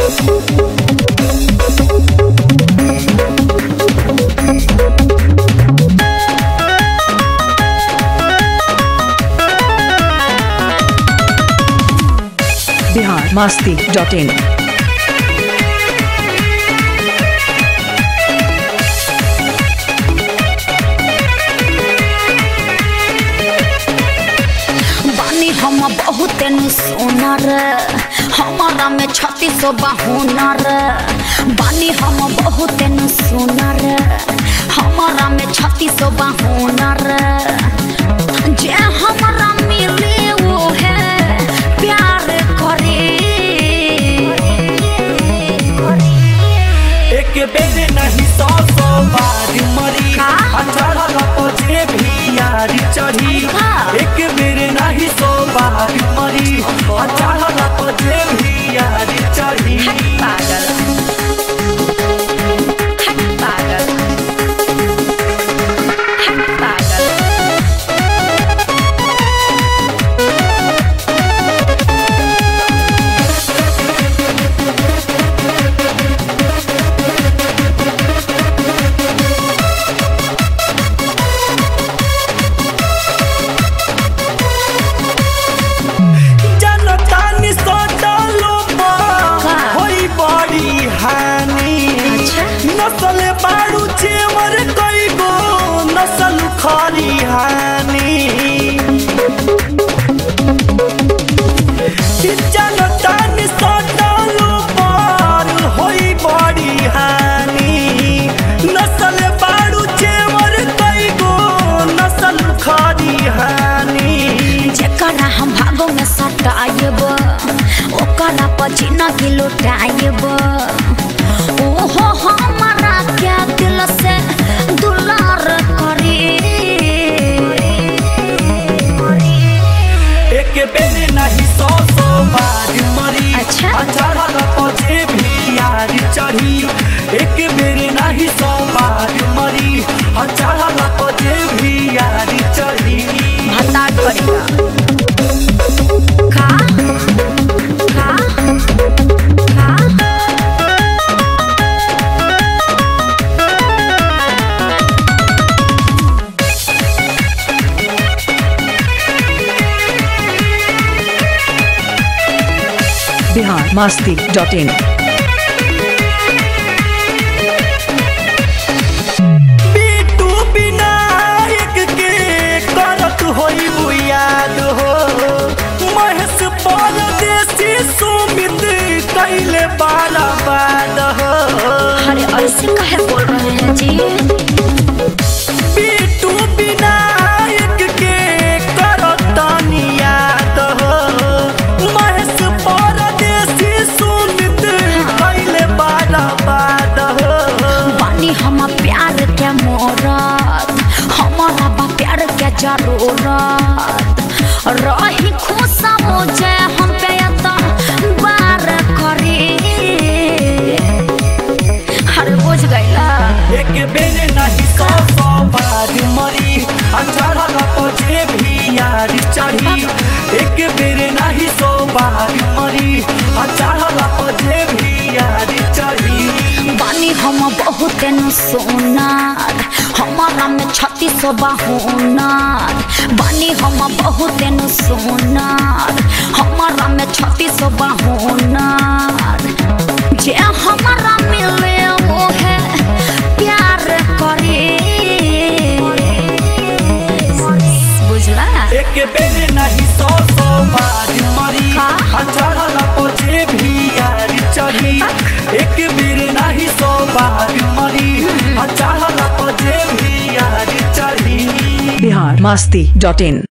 Bihar Masti dot in बानी हम बहुत सोनर हमारा में छत्तीस हुनर बानी हम बहुत सोनर हमारा में छत्तीस हुनर जे हमारा मिले वो है प्यार करे एक बेर नहीं सौ सौ बार मरी का? चढ़ल पजे भी यारी चढ़ी का? एक बेर नहीं सौ बार मरी चढ़ल पजे भी यारी चढ़ी पागल हट पागल हट पागल जनता नि सोचलो का? होई बड़ी हानि अच्छा। नसल बारू चेवर कई गो नसल खरी हानि जनता नि सोचलो पार होई बड़ी हानि नसल बारू चेवर कई गो नसल खरी हानि जेकरा हम भागो में सटायब ओकरा पछिना के लुटायब ओहो हमारा क्या दिल से दुलार करे एक बेर नहीं सौ सौ बार मरी अच्छा। चढ़ल पजे भी यारी चढ़ी एक बेर नहीं सौ बार मरी चढ़ल पजे भी यारी चढ़ी भत्ता करेगा का का का बिहार मस्ती डॉट इन बीटू विनायक के करत होई बुयाद हो महेश परदेसी सुमित कैले बाला बाद हो अरे ऐसे काहे बोल रहे हैं जी बीटू विनायक के करतनी याद हो महेश परदेसी सुमित कैले बाला बाद हो बानी हम प्यार के मोरत हमारा बा प्यार के जरूरत रही खुश मुझे हम पे यता बार करे अरे बुझ गईला एक बेर नहीं सौ सौ बार मरी चढ़ल पजे भी यारी चढ़ी एक बेर नहीं सौ बार मरी चढ़ल पजे भी यारी चढ़ी बानी हम बहुत सोनार हमारा में छत्तीस हुनर बानी हम बहुत सोनार हमारा में छत्तीस हुनर जे हमारा मिले वो है प्यार करे बुझला एक बेर नहीं सौ सौ बार मरी का? चढ़ल पजे भी यारी चढ़ी एक बेर नहीं सौ बार मरी चढ़ल पजे भी यारी चढ़ी बिहार मस्ती डॉट इन